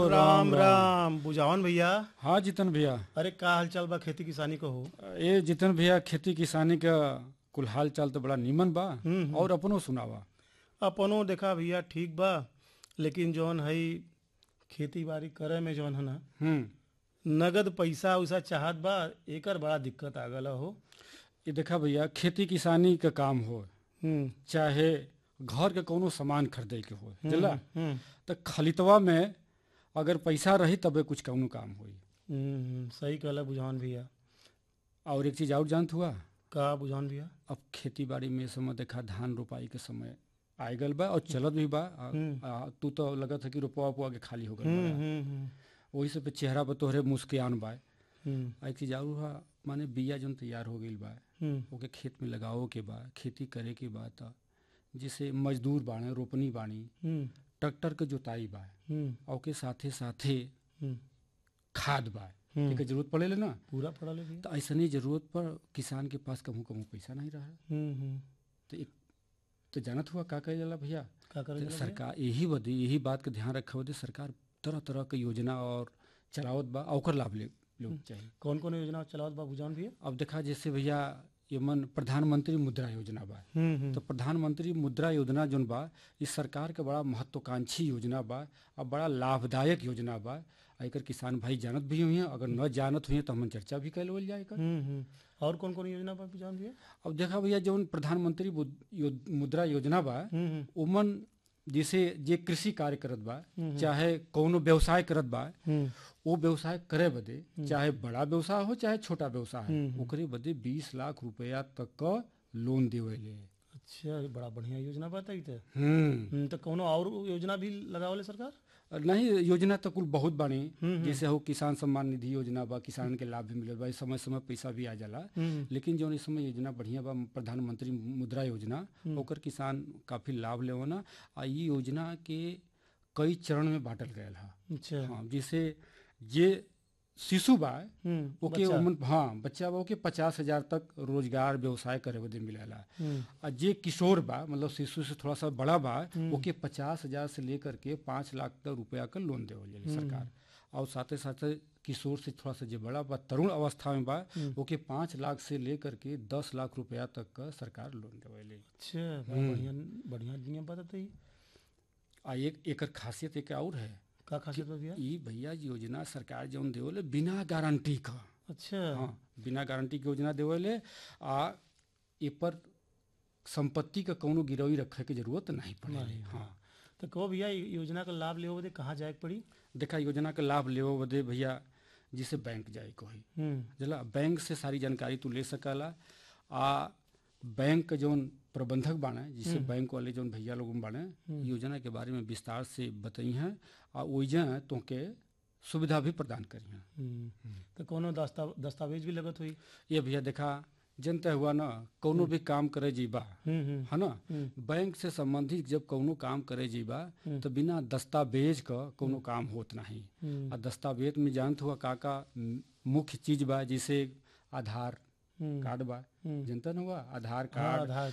राम राम बुझावन भैया हाँ जितन भैया अरे का हाल चाल बा खेती किसानी को हो ये जितन भैया खेती किसानी का कुल हाल चाल तो बड़ा नीमन बा हम्म। और अपनो सुनावा अपनो देखा भैया ठीक बा लेकिन जौन है खेती बाड़ी करे में जौन है ना हम्म नगद पैसा उसा चाहत बा एकर बड़ा दिक्कत आ गल हो ये देखा भैया खेती किसानी का काम हो हम्म, चाहे घर के कोनो सामान खरीदे के हो जला हम्म, तो खलितवा में अगर पैसा रही तबे कुछ कौनो काम होई हम्म, सही कहला बुझावन भैया और एक चीज और जानत हुआ का बुझावन भैया अब खेती बाड़ी में इस समय देखा धान रोपाई के समय आए गल बा और चलत भी बा आ, हम्म। आ, तू तो लगत है कि रोपवा उपवा के खाली हो गल हम्म, बा। हम्म, हम्म, वही से पे चेहरा पर तोहरे मुस्कियान बा हम्म, आ एक चीज और हुआ माने बिया जौन तैयार हो गईल बा हम्म, ओके खेत में लगाओ के बा खेती करे के बा त जैसे मजदूर बाणे रोपनी बाणी हम्म, ट्रैक्टर के जोताई बा हम्म, और के साथे साथे हम्म, खाद बा हम्म। एकर जरूरत पड़ेले ना पूरा पड़ा ले भैया तो ऐसने जरूरत पर किसान के पास कहूँ कहूँ पैसा नहीं रहा हम्म, हम्म, तो एक तो जानत हुआ का कहे जाला भैया का करे तो जाला भैया? सरकार यही बदे यही बात का ध्यान रखे बदे सरकार तरह तरह के योजना और चलावत बा आ ओकर लाभ ले लोग चाहिए कौन कौन योजना चलावत बा बुझावन भैया अब देखा जैसे भैया ये मन प्रधानमंत्री मुद्रा योजना बा हम्म, हम्म, तो प्रधानमंत्री मुद्रा योजना जोन बा इस सरकार के बड़ा महत्वाकांक्षी योजना बा और बड़ा लाभदायक योजना बा आ एकर किसान भाई जानत भी हुई अगर न जानत हुई तो हमन चर्चा भी कैल होल जाए एकर हम्म, हम्म। और कौन कौन योजना बा बुझावन भैया अब देखा भैया जौन प्रधानमंत्री मुद- यो- मुद्रा योजना बा हम्म, हम्म, उमन जैसे जे कृषि कार्य करत बा हम्म। चाहे कौनो व्यवसाय करत बा हम्म, वो व्यवसाय करे बदे चाहे बड़ा व्यवसाय हो चाहे छोटा व्यवसाय हो हम्म। ओकरे बदे बीस लाख रुपया तक का लोन देवेले अच्छा बड़ा बढ़िया योजना बताई थे हम्म हम्म, तो कोनो और योजना भी लगावले सरकार नहीं योजना तो कुल बहुत बानी हम्म, जैसे हो किसान सम्मान निधि योजना बा किसान के लाभ भी मिलत बा समय समय पैसा भी आ जाला हम्म, लेकिन जो इस समय योजना बढ़िया बा प्रधानमंत्री मुद्रा योजना ओकर किसान काफी लाभ लेवना आ ई योजना के कई चरण में बांटल गयल है अच्छा हाँ जैसे जे शिशु बा हम्म, ओके बच्चा। उमन हाँ बच्चा बा ओके पचास हजार तक रोजगार व्यवसाय करे बदे मिलेला हम्म, आ जे किशोर बा मतलब शिशु से थोड़ा सा बड़ा बा ओके पचास हजार से लेकर के पाँच लाख तक रुपया का लोन देवल जाले सरकार और साथे साथे किशोर से थोड़ा सा जे बड़ा बा तरुण अवस्था में बा ओके पाँच लाख से लेकर के दस लाख रुपया तक का सरकार लोन देवेले अच्छा बड़ा बढ़िया बढ़िया नियम बताते आ एक एकर खासियत एक और है का खासियत बा भैया ई भैया जी योजना सरकार जौन देवेले बिना गारंटी का अच्छा हाँ बिना गारंटी के योजना देवेले आ ए पर संपत्ति का कौनो गिरवी रखे के जरूरत नहीं पड़ेली हाँ तो कहो भैया ये योजना का लाभ लेवे बदे कहाँ जाए के पड़ी देखा योजना के लाभ लेवे बदे भैया जिसे बैंक जाए को ही हम्म, जला बैंक से सारी जानकारी तू ले सकला आ बैंक के जौन प्रबंधक बाने जिसे बैंक वाले जौन भैया लोग बाने योजना के बारे में विस्तार से बताई हैं आ ओइजा तोके सुविधा भी प्रदान करी हैं हम्म, तो कोनो दस्ता दस्तावेज भी लगत हुई ये भैया देखा जनता हुआ ना कौनो भी काम करे जीबा हम्म, हम्म, है ना बैंक से संबंधित जब कौनो काम करे जीबा तो बिना दस्तावेज का कौनो काम होत नहीं हम्म, आ दस्तावेज में जानत हुआ का का म- मुख्य चीज बा जैसे आधार हम्म, कार्ड बा हम्म। जनता न हुआ आधार हाँ, कार्ड आधार